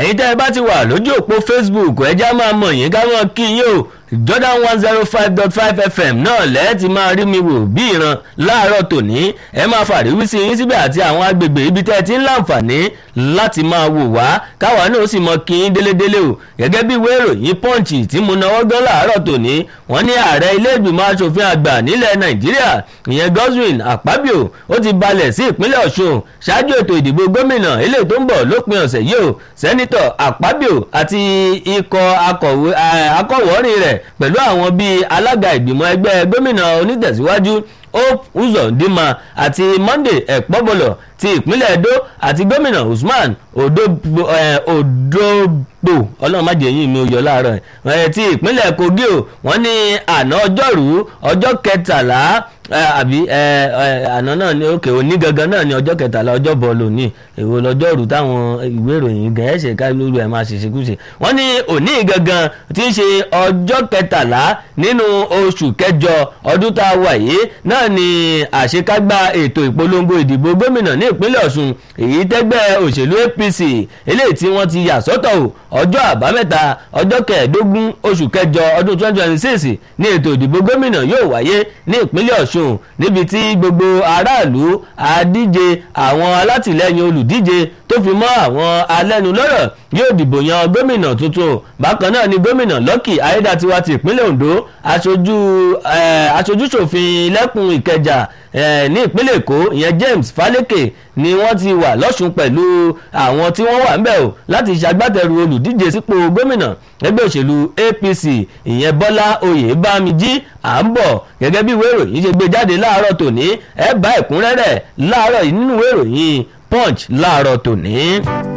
ẹ̀yin tẹ́ ẹ bá ti wà lójú òpó facebook ẹja máa mọ̀ yín ká mọ̀ kí yín o jordan one zero five dot five fm náà lẹ́ẹ̀tì máa rí mi wò bí ìran láàárọ̀ tòní ẹ máa fàríwísí yín síbẹ̀ àti àwọn agbègbè ibi tẹ́ ẹ ti ń láǹfààní láti máa wò wá káwa náà sì mọ kí yín délédélé o gẹ́gẹ́ bí ìwé ìròyìn punch tí mo náwó gan láàárọ̀ tòní wọ́n ní ààrẹ ilé ìgbìmọ̀ asòfin àgbà nílẹ̀ nàìjíríà ìyẹn godwin akpabio ó ti balẹ̀ sí ìpínlẹ̀ ọ̀ṣun ṣáájú ètò ìdìbò gómìnà eléyìí tó ń bọ̀ lópin ọ̀sẹ̀ yìí o sẹ́nitọ̀ akpabio àti ikọ̀ akọ̀wọ́rin rẹ̀ pẹ̀lú àwọn bíi alága ìgbìmọ̀ ẹgbẹ́ gómìnà onítẹ̀síwájú hope uzodinma àti monday ẹ̀pọ́bọlọ̀ ti ìpínlẹ̀ edo àti gómìnà usman odogbo ọlọ́run má jẹ́ yín mi ò yọ láàárọ̀ ẹ̀ ti ìpínlẹ̀ kogi o wọ́n ní àná ọjọ́rú ọjọ́ kẹtàlá àbí àná náà ni òkè òní gangan náà ni ọjọ́ kẹtàlá ọjọ́ bọ̀ lónìí èwo lọ́jọ́rú táwọn ìwé ìròyìn gẹ̀ẹ́sẹ̀ ká lóru ẹ̀ máa ṣèṣekúṣe wọ́n ní òní gangan tí ń ṣe ọjọ́ kẹtàlá nínú oṣù kẹjọ ọdún tá a wà yìí náà ni àṣekágbá ètò ìpolongo ìdìbò gómìnà ní ìpínlẹ̀ ọ̀ṣun èyí tẹ́gbẹ́ òṣèlú apc eléyìí tí wọ́n ti yà sọ́tọ̀ o ọjọ́ àbámẹ́ta ọjọ́ kẹẹ̀ẹ́dógún oṣù kẹjọ ọdún twenty twenty six ní ètò ìdìbò gómìnà yóò wáyé ní ìpínlẹ̀ ọ̀ṣun níbi tí gbogbo aráàlú àdíje àwọn alátìlẹyìn olùdíje tó fi mọ́ àwọn alẹ́nulọ́rọ̀ yóò dìbò yan gómìnà tuntun bákan náà ni gómìnà lọ́kì ayédàtiwa ti ìpínlẹ̀ ondo aṣojú aṣojúṣòfin lẹ́kùn ìkẹjà ní ìpínlẹ̀ èkó ìyẹn james faleke ni wọ́n ti wà lọ́sùn pẹ̀lú àwọn tí wọ́n wà ńbẹ̀ o láti ṣagbátẹrù olùdíje sípò gómìnà ẹgbẹ́ òṣèlú apc ìyẹn bọ́lá oyèbámijí à ń bọ̀ gẹ́gẹ́ bí ìwé ìròyìn ṣe gbé jáde láàárọ̀ tòní ẹ bá ẹ̀kúnrẹ́rẹ́ láàárọ̀ nínú ìwé ìròyìn punch láàárọ̀ tòní.